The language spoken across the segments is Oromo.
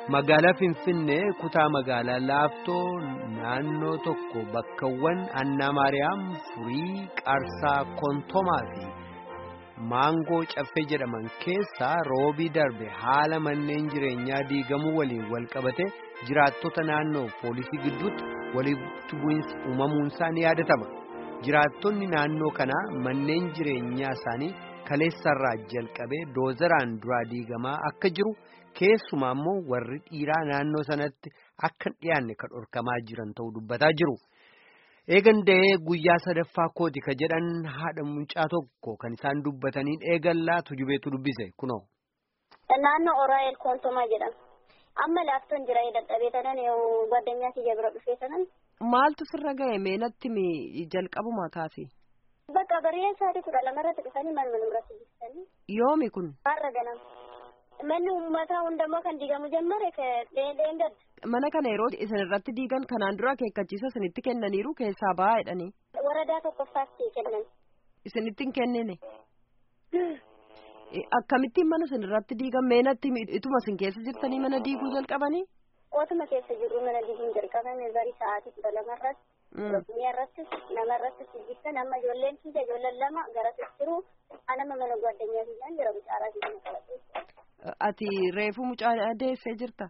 Magaalaa Finfinnee kutaa magaalaa Laaftoo naannoo tokko bakkawwan Annaa Maariyaam Furii Qaarsaa Kontomaa fi Maangoo Caffee jedhaman keessaa roobii darbe haala manneen jireenyaa diigamuu waliin walqabate jiraattota naannoo poolisii gidduutti walitti bu'iinsi uumamuunsaa ni yaadatama. Jiraattonni naannoo kanaa manneen jireenyaa isaanii kaleessarraa jalqabee doozeraan duraa diigamaa akka jiru. keessumaa immoo warri dhiiraa naannoo sanatti akka hin dhiyaanne kan dhorkamaa jiran ta'uu dubbataa jiru. Eegan da'ee guyyaa sadaffaa kooti ka jedhan haadha mucaa tokko kan isaan dubbatanii eegallaa tujubeetu dubbise kunoo. Naannoo Oraayel Koontomaa jedhama. Amma laaftoon jira dadhabee tanan gwaddinyaa kiyya bira dhufee tanan. Maaltu sirra ga'e meenatti jalqabuma kaase? Bakka bareedaa sa'aatii kudha lamarratti dhufanii manuma nurratti ibsanii. Yoomi kun? Har'a ganama. Manni uummataa hundammoo kan diigamu jammare dheedheen gadda. Mana kana yeroo isin irratti diigan kanaan dura akeekkachiisa isinitti kennaniiru keessaa ba'aa jedhanii. Waradaa tokkoffaatti kennan. Isinitti hin kennine. Akkamittiin mana isin irratti diigan meenatti ituma isin keessa jirtanii mana diiguu jalqabanii? Otuma keessa jirru mana diiguun jalqabame bari sa'aatii kudha lamarratti. Oromiyaa irrattis nama irrattis hojjetan amma ijoolleen kiyya ijoolleen lama gara jiru anama mana gwaddinyaa kiyyaan jira mucaaraa kiyya qabatee. Ati reefu mucaa deessee jirta?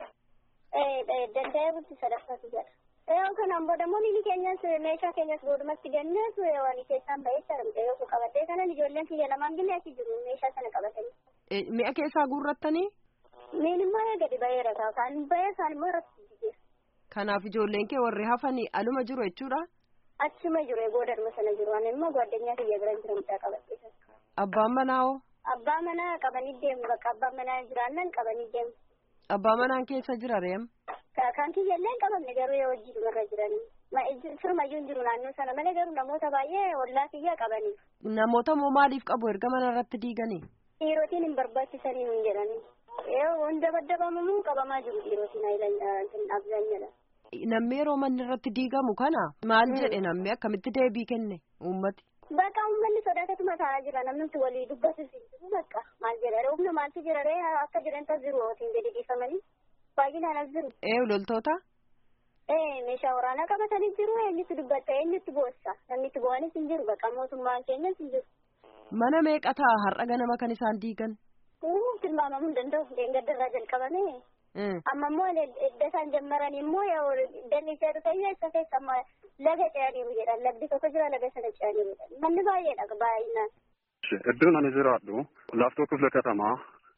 Danda'ee bulti sadaffaatu jira. Yoo kanaan booda immoo miilli keenyas meeshaa keenyas boodumatti ganneetu waan keessaan ba'ee jira yoo qabatee kanan ijoolleen kiyya lamaan gillee achi jiru meeshaa sana qabatanii. Mi'a keessaa guurrattanii? Miin immoo gadi ba'eera ta'a kan ba'ee isaan immoo irratti jijjiira. Kanaaf ijoolleen kee warri hafanii aluma jiru jechuudha? Achuma jiru boodaduma sana jiru ani immoo gwaddinyaa kiyya bira jira mucaa qabatee. Abbaan manaa hoo? Abbaa manaa qabanii deemu bakka abbaan manaa jiraannan qabanii deemu. Abbaa manaan keessa jira reem? Kan kiyya illee hin qabamne garuu yoo hojii dhumarra jiranii. Firmayyuu hin jiru naannoo sana malee garuu namoota baay'ee ollaa kiyya qabanii. Namoota moo maaliif qabu erga mana irratti diiganii? Dhiirotiin hin barbaachisanii hin jedhanii. Yoo hunda baddabamu qabamaa jiru dhiirotiin abzaanyadha. Namni yeroo manni irratti diigamu kana maal jedhe namni akkamitti deebii kenne uummati? Bakka uummanni sodaatatuma taa'aa jira namni walii dubbatus jiru bakka maal jedha humna maaltu jira ree akka jiran tas jiru ootiin gadi dhiifamanii baay'inaan as jiru. Ee loltoota? Ee meeshaa waraanaa qabatanii jiru eenyutti dubbatta eenyutti boossa namni itti bo'anis hin jiru bakka mootummaan keenyas hin jiru. Mana meeqa ta'a har'a ganama kan isaan diigan? Tilmaamamuu hin danda'u deengaddarraa jalqabame. amma immoo edda isaan jammaran immoo dalli ishee dhufee isa keessa amma laga ce'aniiru jedhan lagdi tokko jira laga sana ce'aniiru jedhan manni baay'eedha baay'inaan. Iddoon ani jiraadhu laaftoo kifla katamaa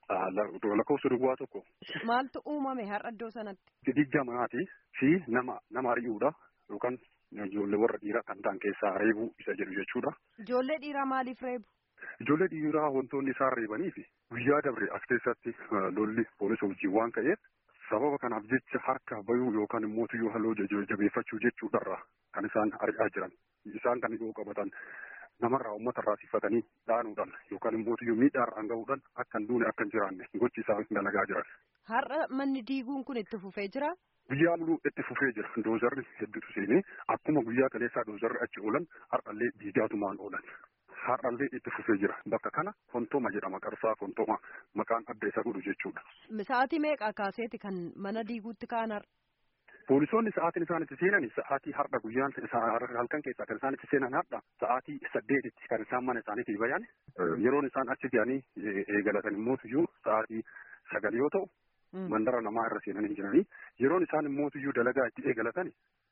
lakkoofsa duwwaa tokko. Maaltu uumame har'a iddoo sanatti? Digda manaatii fi nama nama ari'uudha yookaan ijoollee warra dhiiraa kan ta'an keessaa reebuu isa jedhu jechuudha. Ijoollee dhiiraa maaliif reebu? Ijoollee dhiiraa wantoonni isaan reebanii fi guyyaa dabre as keessatti lolli poolisa wajjin waan ka'eef sababa kanaaf jecha harka bayuu yookaan immoo tuyyoo halluu jabeeffachuu jechuudharra kan isaan ari'aa jiran isaan kan yoo qabatan namarraa uummata irraa sifatanii dhaanuudhaan yookaan immoo tuyyoo miidhaarraan gahuudhaan akka hin duune akka hin jiraanne gochi isaan dalagaa jiran. Har'a manni diiguun kun itti fufee jira? Guyyaa muluu itti fufee jira. Doozarri hedduutu seenee akkuma guyyaa kaleessaa doozarri achi oolan har'allee diigaatumaan oolan. Har'allee itti fufee jira. Bakka kana Fontooma jedhama. Qarsaa Fontooma maqaan adda isa godhu jechuudha. Sa'aatii meeqa kaaseeti kan mana diiguutti ka'an har'a? Poolisoonni sa'aatiin isaan itti seenan sa'aatii har'a guyyaan halkan keessaa kan isaan itti seenan har'a sa'aatii saddeetitti kan isaan mana isaaniitii bayan yeroon isaan achi ga'anii eegalatan immoo iyyuu sa'aatii sagal yoo ta'u mandara namaa irra seenanii jiranii yeroon isaan immoo iyyuu dalagaa itti eegalatan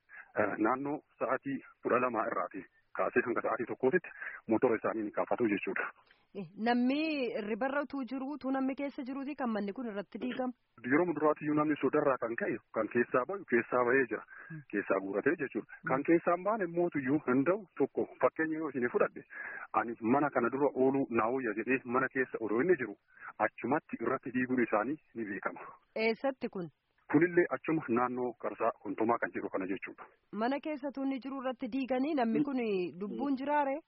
naannoo sa'aatii kudha lamaa irraati. kaasee hanga sa'aatii tokkootitti motora isaanii ni kaafatu jechuudha. Namni ribarra utuu jiru utuu namni keessa jiruuti kan manni kun irratti diigamu. Yeroo muduraatiyyuu namni sodarraa kan ka'e kan keessaa bahu keessaa bahee jira. Keessaa guuratee jechuudha. Kan keessaa hin baane mootuyyuu hin da'u tokko fakkeenya yoo isin fudhadhe ani mana kana dura ooluu naawuyya jedhee mana keessa odoo inni jiru achumatti irratti diiguun isaanii ni beekama. Eessatti kun? Kunillee achuma naannoo qarsaa kontomaa kan jedhu kana jechuudha. Mana keessatu inni jiru irratti diiganii namni kun lubbuun jiraare?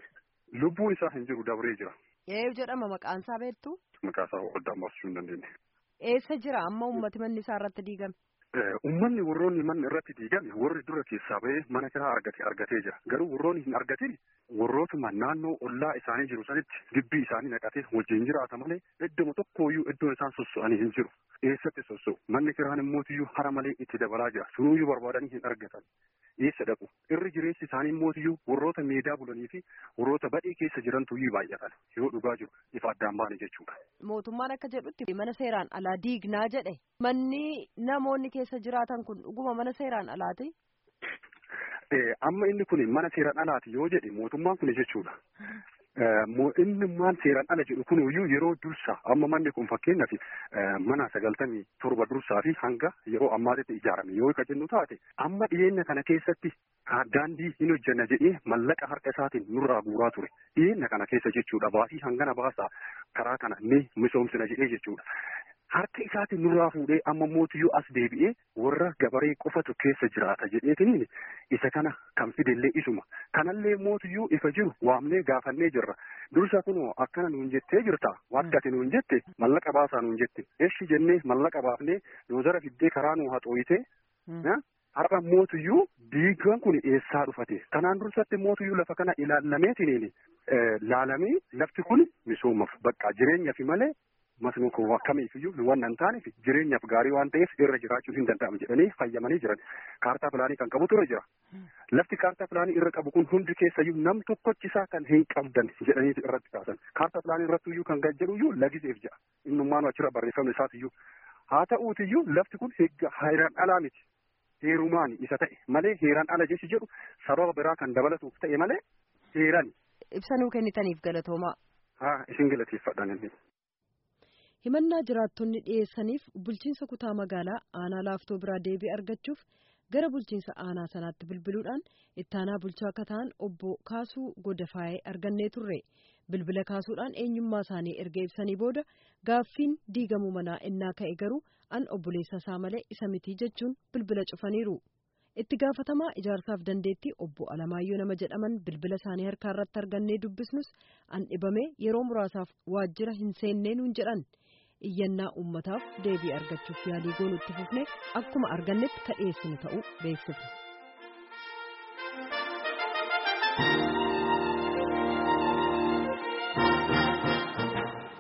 Lubbuun isaa hin jiru dabree jira. Eenyu jedhama maqaan isaa beektu? Maqaa isaa oddaan baasisuu hin dandeenye. Eessa jira amma uummati manni isaa irratti diigame? Uummanni warroonni manni irratti diigame warri dura keessaa bahee mana kiraa argate argatee jira. Garuu warroonni hin argatin warrootuma naannoo ollaa isaanii jiru sanitti gibbii isaanii naqatee wajjin jiraata malee iddoo tokkooyyuu iddoon isaan sosso'anii hin jiru. Eessatti sosso'u? Manni kiraan immootiyyuu hara malee itti dabalaa jira. Sunuyyuu barbaadanii hin argatan. Eessa dhaqu? Irri jireessi isaanii immootiyyuu warroota meedaa bulanii fi warroota badhee keessa jirantuyyuu baay'atan. Yoo dhugaa jiru ifa addaan baane jechuudha. Mootummaan akka jedhutti mana seeraan alaa diignaa jedhe. Manni namoonni keessa jiraatan kun dhuguma mana seeraan alaati? Amma inni kun mana seeraan alaati yoo jedhe mootummaan kun jechuudha. Inni maan seeraan ala jedhu kun iyyuu yeroo dursaa amma manni kun fakkeenyaaf mana sagaltamii torba dursaa fi hanga yeroo ammaatitti ijaarame yoo ka jennu taate amma dhiyeenya kana keessatti daandii hin hojjenna jedhee mallaqa harka isaatiin nurraa guuraa ture dhiyeenya kana keessa jechuudha baasii hangana baasaa karaa kana ni misoomsina jedhee jechuudha. Harka isaatiin nurraa fuudhee amma mootiyyuu as deebi'ee warra gabaree qofatu keessa jiraata jedheetiniin isa kana kan fidellee isuma. Kanallee mootiyyuu ifa jiru waamnee gaafannee jirra. Dursa kunoo akkana nuun jettee jirta. Wakka ati nuun jette mallaqa baasaa nuun jette. Eshi jennee mallaqa baafnee doozara fiddee karaa nuu haxooyite. Har'a mootiyyuu diigaan kun eessaa dhufate. Kanaan dursatti mootiyyuu lafa kana ilaallameetiniin laalamee lafti kun misoomaaf bakka jireenyaaf malee masnuu kun akkamiifiyyuu waan hin taaneef jireenyaaf gaarii waan ta'eef irra jiraachuun hin danda'amu jedhanii fayyamanii jiran. Kaartaa pilaanii kan qabutu irra jira. Lafti kaartaa pilaanii irra qabu kun hundi keessayyuu nam tokkochisaa kan hin qabdan jedhanii irratti kaasan. Kaartaa pilaanii irratti iyyuu kan gajjaruyyuu lagiseef jira. Innummaan achirra barreeffamni isaatiyyuu. Haa ta'uutiyyuu lafti kun heeraan alaa miti. Heerumaan isa ta'e malee heeraan ala jechi jedhu sababa biraa kan dabalatuuf ta'e malee heeran. Ibsanuu kennitaniif galatoomaa. Haa isin galateeffadhaan inni. himannaa jiraattonni dhiyeessaniif bulchiinsa kutaa magaalaa aanaa laaftoo biraa deebii argachuuf gara bulchiinsa aanaa sanaatti bilbiluudhaan ittaanaa bulchaa akka ta'an obbo kaasuu godafaayee argannee turre bilbila kaasuudhaan eenyummaa isaanii erga ibsanii booda gaaffiin diigamuu manaa innaa ka'e garuu an obboleessa isaa malee isa mitii jechuun bilbila cufaniiru. itti gaafatamaa ijaarsaaf dandeettii obbo Alamaayyoo nama jedhaman bilbila isaanii harkaa irratti argannee dubbisnus an dhibame yeroo muraasaaf waajjira hin seennee nuun jedhan. iyyannaa uummataaf deebii argachuuf yaalii goonuu itti fufne akkuma argannetti ka dhiyeessinu ta'uu beeksifne.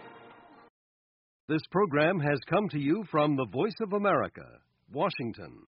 This program has come to you from the Voice of America, Washington.